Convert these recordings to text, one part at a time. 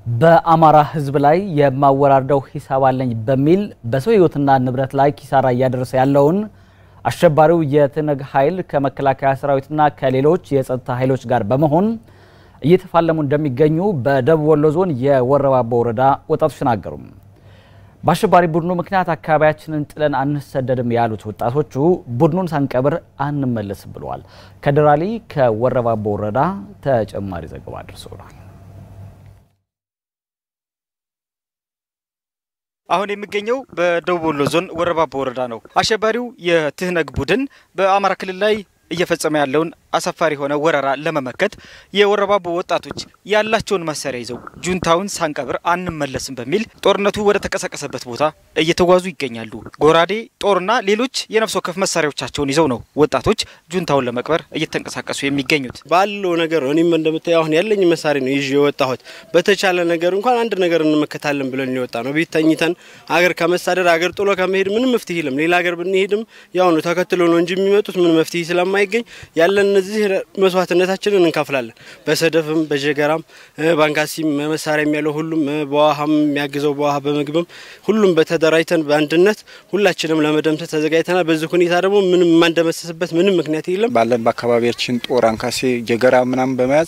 በአማራ ሕዝብ ላይ የማወራርደው ሂሳብ አለኝ በሚል በሰው ሕይወትና ንብረት ላይ ኪሳራ እያደረሰ ያለውን አሸባሪው የትነግ ኃይል ከመከላከያ ሰራዊትና ከሌሎች የጸጥታ ኃይሎች ጋር በመሆን እየተፋለሙ እንደሚገኙ በደቡብ ወሎ ዞን የወረባቦ ወረዳ ወጣቶች ተናገሩ። በአሸባሪ ቡድኑ ምክንያት አካባቢያችንን ጥለን አንሰደድም ያሉት ወጣቶቹ ቡድኑን ሳንቀብር አንመለስም ብለዋል። ከደራሊ ከወረባቦ ወረዳ ተጨማሪ ዘገባ አድርሰውናል። አሁን የሚገኘው በደቡብ ወሎ ዞን ወረባቦ ወረዳ ነው። አሸባሪው የትህነግ ቡድን በአማራ ክልል ላይ እየፈጸመ ያለውን አሳፋሪ የሆነ ወረራ ለመመከት የወረባቦ ወጣቶች ያላቸውን መሳሪያ ይዘው ጁንታውን ሳንቀብር አንመለስም በሚል ጦርነቱ ወደ ተቀሰቀሰበት ቦታ እየተጓዙ ይገኛሉ። ጎራዴ፣ ጦርና ሌሎች የነፍስ ወከፍ መሳሪያዎቻቸውን ይዘው ነው ወጣቶች ጁንታውን ለመቅበር እየተንቀሳቀሱ የሚገኙት። ባለው ነገር እኔም እንደምታየው አሁን ያለኝ መሳሪያ ነው ይዤ የወጣሁት። በተቻለ ነገር እንኳን አንድ ነገር እንመከታለን ብለን የወጣ ነው። ቤት ተኝተን አገር ከመሳደድ አገር ጥሎ ከመሄድ ምንም መፍትሄ የለም። ሌላ ሀገር ብንሄድም ያው ነው ተከትሎ ነው እንጂ የሚመጡት ምን መፍትሄ ስለማይገኝ ያለን እነዚህ መስዋዕትነታችንን እንከፍላለን። በሰደፍም በጀገራም ባንካሲም መሳሪያ ያለው ሁሉም በውሃም የሚያግዘው በውሃ በምግብም ሁሉም በተደራጅተን በአንድነት ሁላችንም ለመደምሰስ ተዘጋጅተናል። በዚህ ሁኔታ ደግሞ ምንም የማንደመሰስበት ምንም ምክንያት የለም። ባለን በአካባቢያችን ጦር አንካሴ፣ ጀገራ ምናምን በመያዝ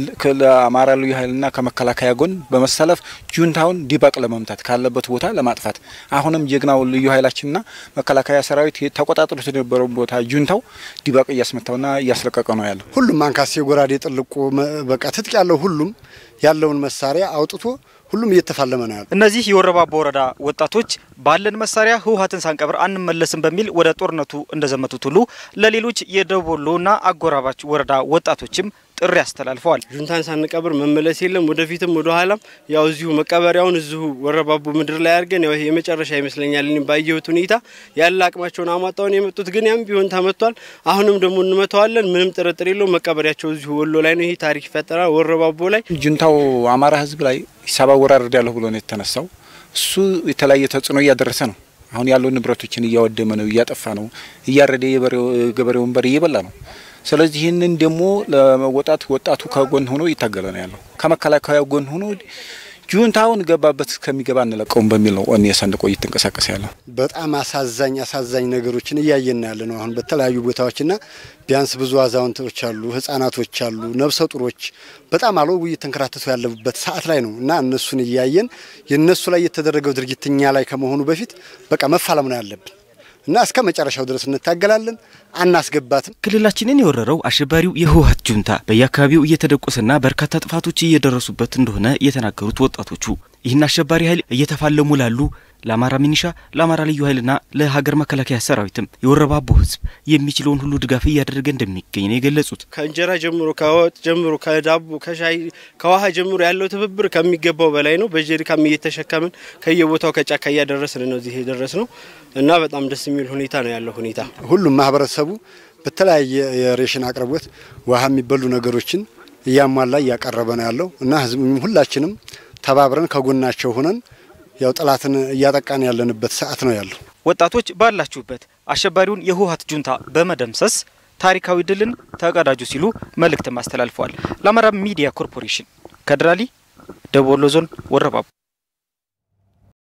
ለአማራ ልዩ ኃይልና ከመከላከያ ጎን በመሰለፍ ጁንታውን ዲባቅ ለመምታት ካለበት ቦታ ለማጥፋት አሁንም ጀግናው ልዩ ኃይላችንና መከላከያ ሰራዊት ተቆጣጥሮት የነበረው ቦታ ጁንታው ዲባቅ እያስመታውና እያስለቀቀ ነው ያለው። ሁሉም አንካሴ፣ ጎራዴ፣ ጥልቁ በቃ ትጥቅ ያለው ሁሉም ያለውን መሳሪያ አውጥቶ ሁሉም እየተፋለመ ነው ያለው። እነዚህ የወረባቦ ወረዳ ወጣቶች ባለን መሳሪያ ህወሓትን ሳንቀብር አንመለስም በሚል ወደ ጦርነቱ እንደዘመቱት ሁሉ ለሌሎች የደቡብ ወሎና አጎራባች ወረዳ ወጣቶችም ጥሪ አስተላልፈዋል። ጁንታን ሳንቀብር መመለስ የለም። ወደፊትም ወደ ኋላም ያው እዚሁ መቀበሪያውን እዚሁ ወረባቦ ምድር ላይ አድርገን ያው ይሄ የመጨረሻ ይመስለኛል። እኔም ባየሁት ሁኔታ ያለ አቅማቸውን አሟጣውን የመጡት ግን ያም ቢሆን ተመቷል። አሁንም ደግሞ እንመተዋለን። ምንም ጥርጥር የለው። መቀበሪያቸው እዚሁ ወሎ ላይ ነው። ይሄ ታሪክ ይፈጠራል ወረባቦ ላይ። ጁንታው አማራ ህዝብ ላይ ሂሳብ አወራርድ ያለሁ ብሎ ነው የተነሳው። እሱ የተለያየ ተጽዕኖ እያደረሰ ነው። አሁን ያለው ንብረቶችን እያወደመ ነው፣ እያጠፋ ነው፣ እያረደ የገበሬውን በር እየበላ ነው። ስለዚህ ይህንን ደግሞ ለመወጣት ወጣቱ ከጎን ሆኖ እየታገለ ነው ያለው። ከመከላከያ ጎን ሆኖ ጁንታውን ገባበት እስከሚገባ እንለቀውም በሚል ነው ኦኔ ሰንቆ እየተንቀሳቀሰ ያለው። በጣም አሳዛኝ አሳዛኝ ነገሮችን እያየን ያለ ነው አሁን በተለያዩ ቦታዎችና ቢያንስ ብዙ አዛውንቶች አሉ፣ ህጻናቶች አሉ፣ ነፍሰ ጡሮች በጣም አለው እየተንከራተቱ ያለበት ሰዓት ላይ ነው እና እነሱን እያየን የእነሱ ላይ የተደረገው ድርጊት እኛ ላይ ከመሆኑ በፊት በቃ መፋለም ነው ያለብን እና እስከ መጨረሻው ድረስ እንታገላለን፣ አናስገባትም። ክልላችንን የወረረው አሸባሪው የህወሓት ጁንታ በየአካባቢው እየተደቆሰና በርካታ ጥፋቶች እየደረሱበት እንደሆነ የተናገሩት ወጣቶቹ ይህን አሸባሪ ኃይል እየተፋለሙ ላሉ ለአማራ ሚኒሻ፣ ለአማራ ልዩ ኃይልና ለሀገር መከላከያ ሰራዊትም የወረባቦ ህዝብ የሚችለውን ሁሉ ድጋፍ እያደረገ እንደሚገኝ ነው የገለጹት። ከእንጀራ ጀምሮ ከወጥ ጀምሮ ከዳቦ ከሻይ ከውሃ ጀምሮ ያለው ትብብር ከሚገባው በላይ ነው። በጀሪካም እየተሸከምን ከየቦታው ከጫካ እያደረስን ነው እዚህ የደረስ ነው እና በጣም ደስ የሚል ሁኔታ ነው ያለው ሁኔታ። ሁሉም ማህበረሰቡ በተለያየ የሬሽን አቅርቦት ውሃ የሚበሉ ነገሮችን እያሟላ እያቀረበ ነው ያለው እና ህዝብ ሁላችንም ተባብረን ከጎናቸው ሆነን ያው ጠላትን እያጠቃን ያለንበት ሰዓት ነው ያለው። ወጣቶች ባላችሁበት አሸባሪውን የህወሓት ጁንታ በመደምሰስ ታሪካዊ ድልን ተቀዳጁ ሲሉ መልእክትም አስተላልፈዋል። ለአማራ ሚዲያ ኮርፖሬሽን ከደራሊ ደቡብ ወሎ ዞን ወረባቦ